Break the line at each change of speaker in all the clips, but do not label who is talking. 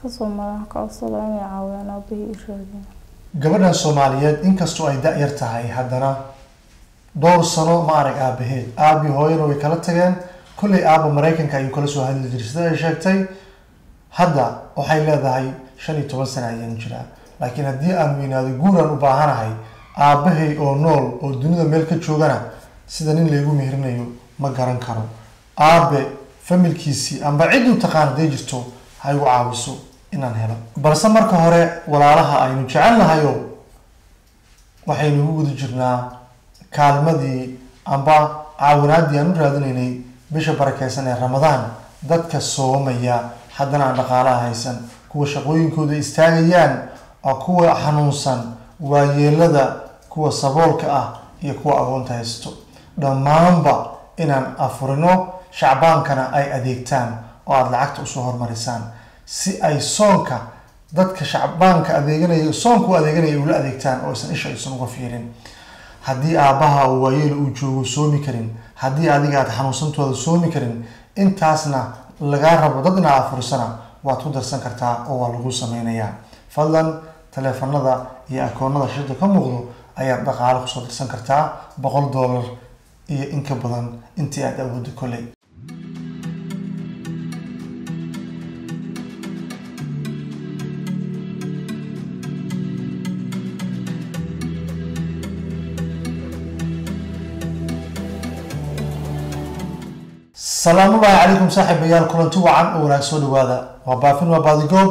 kasoo maran ka codsada inay caawiyaan aabahii i raadiyaan
gabadhan soomaaliyeed inkastoo ay da-yar tahay haddana dhowr sano ma arag aabaheed aabi hooyana way kala tageen kollay aaba maraykanka ayuu kala soo hadli jiray sida ay sheegtay hadda waxay leedahay shan iyo toban sano ayaan jiraa laakiin haddii aan weynaado guuraan u baahanahay aabahay oo nool oo dunida meel ka joogana sida nin laygu meherinayo ma garan karo aabe familkiisii amba cidduu taqaan hadday jirto ha igu caawiso inaan helo balse marka hore walaalaha aynu jecelnahayo waxaynu ugu guda jirnaa kaalmadii amba caawinaaddii aan u raadinaynay bisha barakeysan ee ramadaan dadka soomaya haddana aan dhaqaalaha haysan kuwa shaqooyinkooda istaagayaan oo kuwa xanuunsan waayeelada kuwa saboolka ah iyo kuwa agoonta haysto dhammaanba inaan afurino shacbaankana ay adeegtaan oo aada lacagta usoo hormarisaan si ay soonka dadka shacbaanka adeeganaya soonka u adeeganaya ula adeegtaan oo aysan isha aysan uga fiirin haddii aabbaha oo waayeel uu joogo soomi karin haddii adiga aad xanuunsantooda soomi karin intaasna lagaa rabo dad inaa afurisana waad ku darsan kartaa oo waa lagu sameynayaa fadlan taleefanada iyo akoonada shirda ka muuqdo ayaad dhaqaale kusoo dirsan kartaa boqol dollar iyo in ka badan intii aad awooddo kolley salaamullaahi calaykum saaxiibayaal kulanti wacan oo wanaag soo dhawaada waa baafin waa baadigoob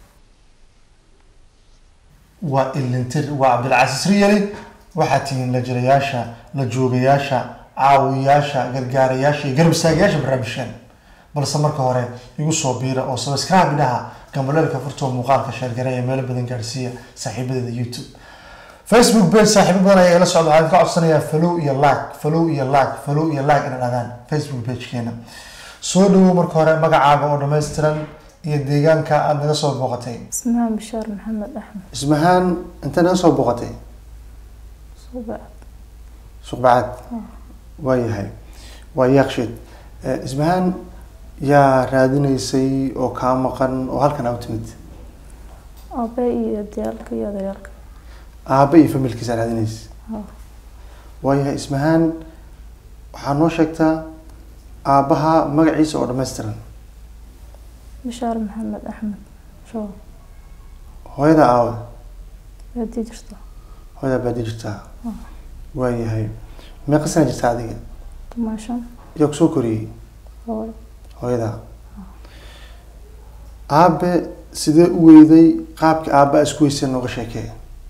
waa ilintir waa cabdilcasiis riyali waxaad tihiin la jirayaasha la joogayaasha caawiyaasha gargaarayaasha iyo garab istaagayaasha barnaamijkan balse marka hore igu soo biira oo sabscribe dhaha gambaleelka furtoo muuqaalka sheergare ee meelo badan gaarsiiya saaxiibadeeda youtube facebook page saaxiibo badan ayaa ila socda waxaan ka codsanayaa follow iyo like follow iyo like follow iyo like inay dhadaan facebook pagekeena soo dhawow marka hore magacaaga oo dhammaystiran iyo deegaanka aada naga soo booqatay
ismahaan bishaar maxamed axmed
ismahaan inta naga soo booqatay
subac
suqbacad waa yahay waa yaaqsheed ismahaan yaa raadinaysay oo kaa maqan oo halkan aa u timid
aabe iyo diyaalka iyo odayaalka
aabba iyo familkiisa raadinaysa
Ha.
waayahay ismahaan waxaa noo sheegtaa aabbaha magaciisa oo dhammaystiran
bishaar maxamed axmed shoo
hooyada aawa
baadii jirta
hooyada baadi jirtaa
Ah.
waayahay meeqa sana jirtaa adiga
tumaashan
yaa kusoo koriyey
hooy
hooyada aabe sidee u weyday qaabka aabba isku weysee nooga sheekee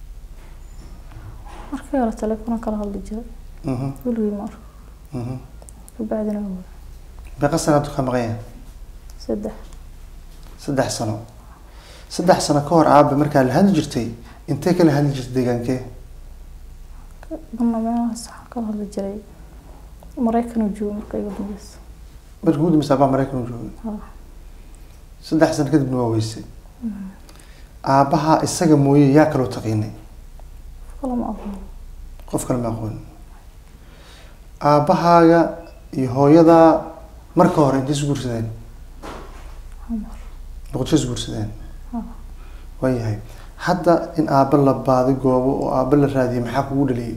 markii hore telefoona kala hadli jiray
Mhm,
weligii ma arko
mhm.
kabacdina waa
meeqa sana haduu ka maqan yahay
saddex
saddex sano saddex sano ka hor aabe markaa la hadli jirtay intee kala hadli jirtay deegaankee
marna meelahaas waxaa kala hadli jiray maraykan uu joogo marka iga dambeysa
markii ugu dambaysa aabbaha maraykan u joogay
Ha.
saddex sano kadibna waa weysay aabbaha isaga mooye yaa kaloo taqiinay
kala ma aqoon
qof kale ma aqoon aabbahaaga iyo hooyadaa marka hore intay is guursadeen
xamar
boqosho is guursadeen
Ha.
waayahay hadda in aabba la baadi goobo oo aabba la raadiyay maxaa kugu dhaliyay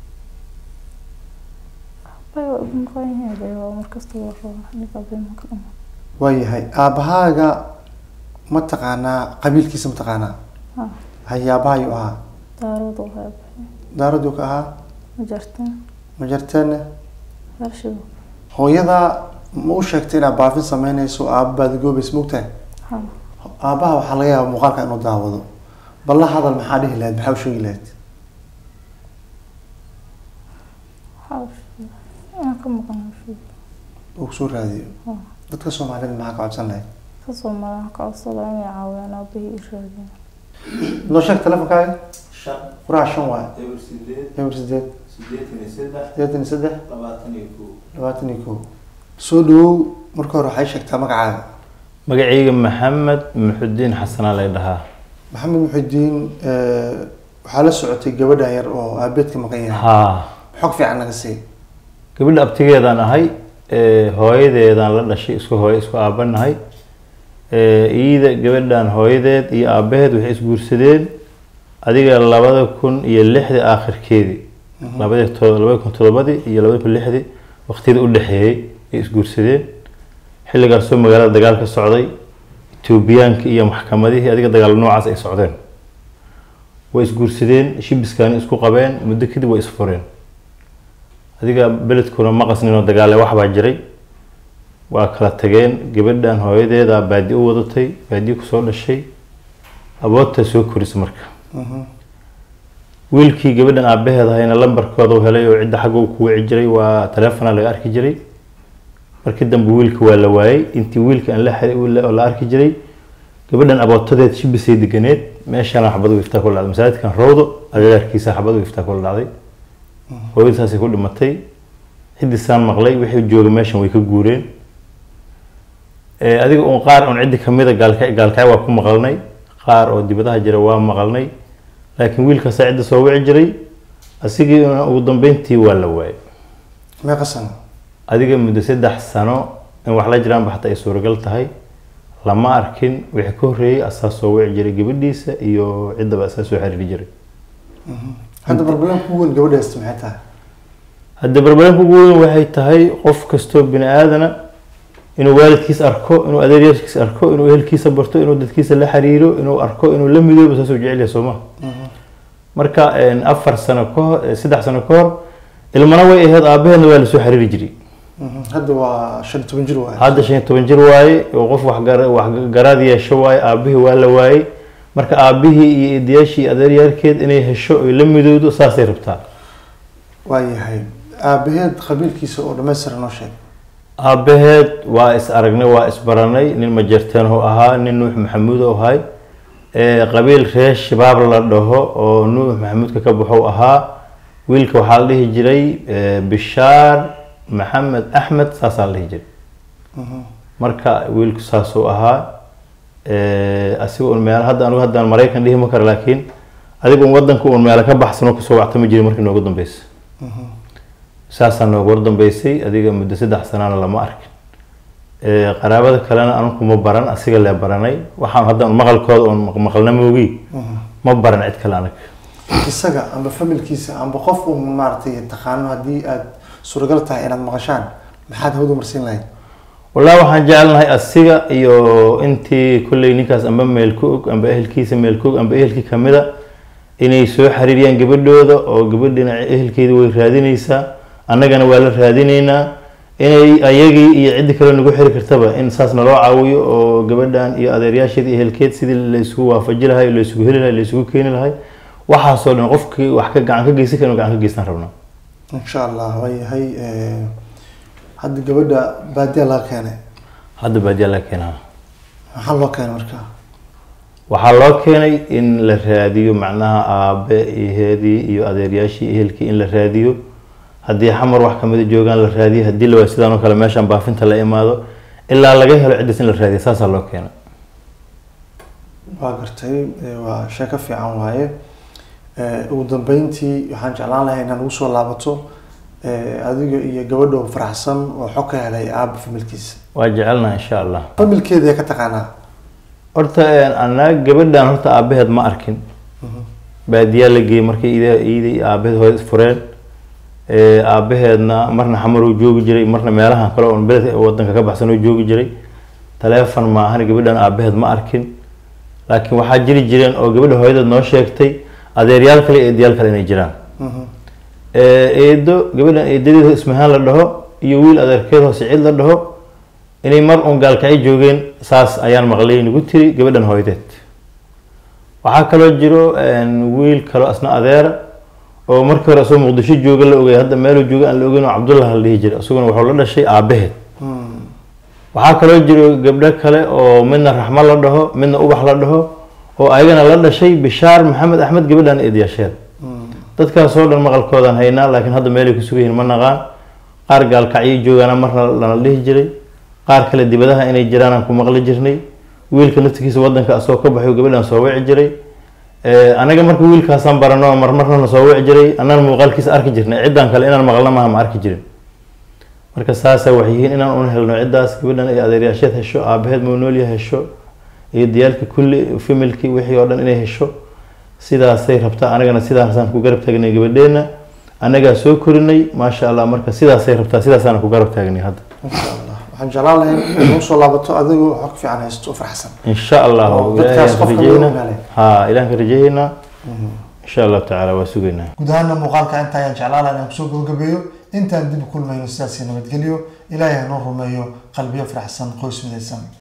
bay waa igu maqan yahay bay waa markasta waa raba aniga bay ma ka dhama
waayahay aabbahaaga ma taqaanaa qabiilkiisa ma taqaanaa
Ha.
haye aabbahayu ahaa
daarooda waxay baxay
daaraduu ka ahaa
ma jarteen
ma jarteenne
heershido
hooyadaa ma u sheegtay inaad baafin sameynayso oo aabba baadigoobaysa mogtahay
ha
aabbaha waxaa laga yaabaa muuqaalka inuu daawado bal la hadal maxaa dhihi lahayd maxaa u sheegi lahayd
waxaa u sheegay inaan ka maqan heershido
uu kusoo raadiyo
Ha.
dadka soomaalida maxaa ka codsan lahayd
kasoo maran ka codsada inay caawiyaan aabahii i raadiyaan
noo sheeg telefonkaaga
shan
furaha shan waay
eber sideed
eber sideed
siddeetan iyo saddex
sideetan iyo saddex
labaatan iyo kow
labaatan iyo kow soo dhawow marka hore waxay sheegtaa magacaaga
magacayga maxamed muxudiin xasanaa lay dhahaa
maxamed muxidiin waxaa la socotay gabadhan yar oo aabeedka maqan yahay
haa
xog fiican naga sii
gabadha abtigeedaan ahay ee, hooyadeedaan la dhashay isku hooyo isku aabanahay Ee, iida gabadhan hooyadeed iyo aabaheed waxay isguursadeen adiga labada kun iyo lixdii aakhirkeedii labadii to- labada kun todobadii iyo labada kun lixdii waqtiyada u dhexeeyey ay isguursadeen xilligaasoo magaalada dagaal ka socday etoobiyaanka iyo maxkamadihii adiga dagaal noocaas ay socdeen way isguursadeen shibiskaani isku qabeen muddo kadib way isfureen adiga beledkuna ma qasninoo dagaale waxbaa jiray waa kala tageen gabadhan hooyadeeda baadi u wadatay baadi kusoo dhashay aboodtaa soo korisa marka wiilkii gabadhan aabaheed ahayna lambarkooda u helay oo cidda xagga uu ku wici jiray waa taleefona laga arki jiray markii dambe wiilka waa la waayey intii wiilka aan la xiri- la- la arki jiray gabadhan abootadeed shibisay deganeed meeshaana xabad u iftaa kula dhacday masaajidkan rowdo agagaarkiisa xabad u iftaa kula dhacday hooyadasaasay ku dhimatay ciddisaan maqlay wixii jooga meeshan way ka guureen Ee, adiga un qaar un ciddi kamida gaalka gaalkacyo waa ku maqalnay qaar oo dibadaha jira waa maqalnay laakiin wiilkaasaa cidda soo wici jiray asigii ugu dambeyntii waa la waayay
meeqa sano
adiga muddo saddex sano in wax la jiraan ba xataa ay suuragal tahay lama arkin wixii ka horreeyey asaa soo wici jiray gabadhiisa iyo ciddaba asaa soo xiriiri jiray
hadda barbalan ku weyn gabadha haysta maxay tahay
hadda barbaranka ugu weyn waxay tahay qof kastoo bini aadana inuu waalidkiis arko inuu adeeryaashkiis arko inuu ehelkiisa barto inuu dadkiisa la xiriiro inuu arko inuu la midoobo saasuu jecel yahay sooma marka een, afar sano ka hor eh, saddex sano ka hor ilmana way ahayd aabaheedna waa lasoo xiriiri jiray
hadda waa shan iyo toban jir waay
hadda shan iyo toban jir waaye oo qof wax gara- wax garaad yeesho waaye aabihii waa la waayey marka aabihii iyo eedayaashii iyo adeeryaalkeed inay hesho oy la midowdo saasay rabtaa
waayahay aabaheed qabiilkiisa oo dhammaystiran noo sheeg
aabaheed waa is aragnay waa is baranay nin majeerteenhu ahaa nin nuux maxamuud u ahay ee qabiil reer shabaab la dhaho oo nuux maxamuudka ka baxo ahaa wiilka waxaa la dhihi jiray eh, bishaar maxamed axmed saasaa la dhihi jiray marka wiilku saasuu ahaa Eh, asiga un meel hadda anigu haddaan maraykan dhihi ma karo laakiin adiga un wadanka un meelo ka baxsan oo kasoo wactama jiray markii noogu dambeysa saasaa noogu war dambeysay adiga muddo saddex sanaana lama arkin Eh, qaraabada kalena anigu ma baran asiga lee baranay waxaan hadda maqalkooda oon maq- maqalna moogi ma baran cid kale anaga
isaga amba familkiisa amba qof uu maaragtay taqaano haddii aad suuragal tahay inaad maqashaan maxaad hawada marsiin lahayd
wallahi waxaan jecelnahay asiga iyo intii kolley ninkaas amba meel ku og amba ehelkiisa meel ku og amba ehelkii kamida inay soo xiriiriyaan gabadhooda oo gabadhina ehelkeeda way raadineysaa annagana waa la raadineynaa inay ayagii iyo ciddi kale nagu xiri kartaba in saas naloo caawiyo oo gabadhan iyo adeeryaasheeda iyo ehelkeed sidii la isugu waafaji lahay la isugu heli lahay la isugu keeni lahay waxaasoo dhan qofkii wax ka gacan ka geysan kara inuu gacan ka geystaan rabnaa
insha allah waayahay hadda gabadha baadiya laga keenay
hadda baadiyaa laga keenaa
maxaa loo keenay marka
waxaa loo keenay in la raadiyo macnaha aabe iheedii iyo adeeryaashii ehelkii in la raadiyo haddii xamar wax kamida joogaan la raadiyo haddii la waa sidaan oo kale meeshaan baafinta la imaado ilaa laga helo ciddiis in la raadiyo saasaa loo keenay
waa gartay eh, waa sheeko fiican waaye Eh, ugu dambeyntii waxaan jeclaan lahay inaad ugu soo laabato eh, adiga iyo gabadha oo faraxsan oo xog ka helay aaba familkiisa
waa jecelnaha insha allah
familkeeda ka taqaanaa
horta anaa gabadhan horta aabaheed ma arkin baadiyaa la geeyey markay ida iida iyo aabaheed hore isfureen Eh, aabaheedna marna xamar uu joogi jiray marna meelahan kale oon beled wadanka ka baxsan uu joogi jiray taleefon maahan gabadhan aabaheed ma arkin laakiin waxaa jiri jireen oo gabadha hooyadeed noo sheegtay adeeryaal kale iyo eedayaal kale inay jiraan Eh, eedo gabadhan eedadeed ismahaan la dhaho iyo wiil adeerkeed hoose cid la dhaho inay mar uun gaalkacyo joogeen saas ayaan maqlay nagu tiri gabadhan hooyadeed waxaa kaloo jiro een, wiil kaloo asna adeera oo markii hore asagoo muqdisho jooga la ogay hadda meeluu jooga aan la ogeyn oo cabdullah la dhihi jiray isaguna wuxuu la dhashay aabaheed waxaa kaloo jiro gabdho kale oo midna raxmo la dhaho midna ubax la dhaho oo ayagana la dhashay bishaar maxamed axmed gabadhan eedayaasheeda dadkaasoo dhan maqalkoodaan haynaa laakiin hadda meelay ku sugan yihiin ma naqaan qaar gaalkacyo joogaana marna lana dhihi jiray qaar kale dibadaha inay jiraan aan ku maqli jirnay wiilka naftigiisa wadanka asagoo ka baxay gabadhan soo wici jiray Eh, anaga marka wiilkaasaan barano marmarna na soo wici jiray annaan muuqaalkiisa arki jirnay ciddaan kale inaan maqlna maaha ma arki jirin marka saasa waxay yihiin inaan un helno ciddaas gabadhan ay adeeryaasheed hesho aabaheed maunoolya hesho iyo diyaalka kulli familkii wixii oo dhan inay hesho sidaasay rabtaa anagana sidaasaan ku garab taagnay gabadheena annagaa soo korinay maasha allah marka sidaasay rabtaa sidaasaan ku garab taagnay hadda
insha allah waxaan jeclaan lahayn inuu soo laabato adigoo xog fiican haysto oo farxsan
insha allah
Oo dadkaas
ilaahay
qofka
rajeynaa
loo ogaale.
ha ilahan ka rajeynaa insha allahu tacaala waa sugaynaa
guud ahaana muuqaalka inta ayaan jeclaan lahaa inaan kusoo gabagabeeyo intaan dib u kulmayno sidaasi nabadgelyo ilaahay hanoo rumeeyo qalbiyo faraxsan qoys midaysan